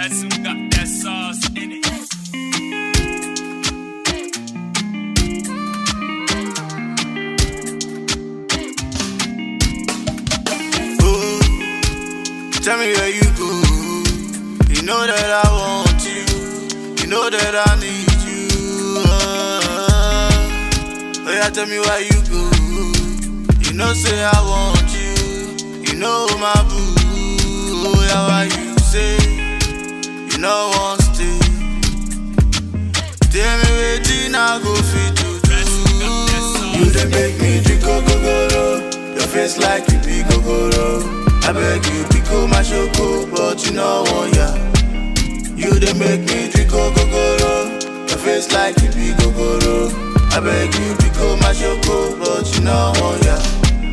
Ransom got that sauce in it. Oh, tell me where you go. You know that I want you. You know that I need you. Oh, oh yeah, tell me where you go. You know, say I want you. You know my boo. Oh yeah, why you say you know one stay? Tell me waiting, I go fit to do. You dey make me drink ogogoro. Your face like you be gogoro. I beg you, pico my shoko, but you know one ya. You dey make me drink ogogoro. Your face like you be gogoro. I beg you, pico my shoko, but you know one ya.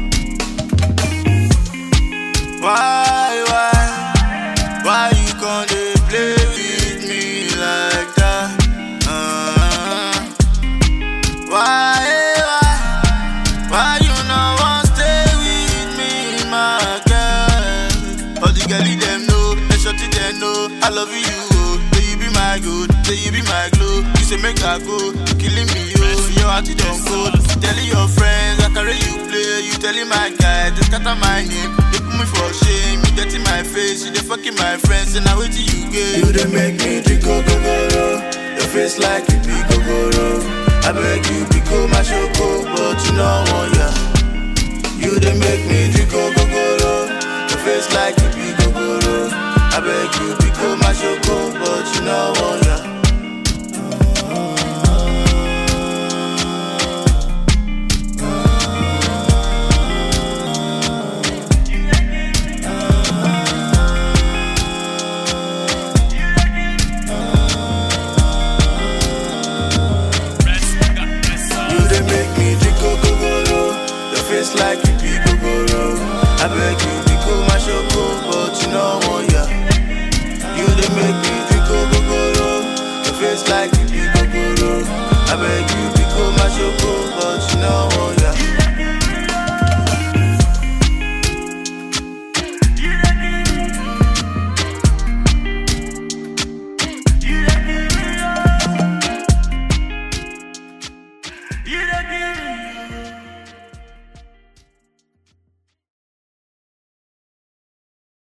Why, why, why you gon' dey play with me like that? Uh, why, why, why you no wan stay with me, my girl? All the girlie them know, the shorty them know, I love you, oh. Say you be my good, say you be my glow. You say make I go, you killing me, oh. Your heart it don't go. Telling your friends, I carry you play. You telling my guy, they scatter my name. They put me for shame. You dirty my face, you they fucking my friends, and I wait till you get. You they make me drink gogoro. Your face like you be gogoro. I beg you, pico my shoko, but you know one ya. You they make me drink gogoro. Your face like you be gogoro. I beg you, pico my shoko, but you know one ya. Ransom got that sauce. You they make me drink gogoro. Your face like you be gogoro. I beg you, pico my shoko, but you know one ya. You they make me drink gogoro. Your face like you be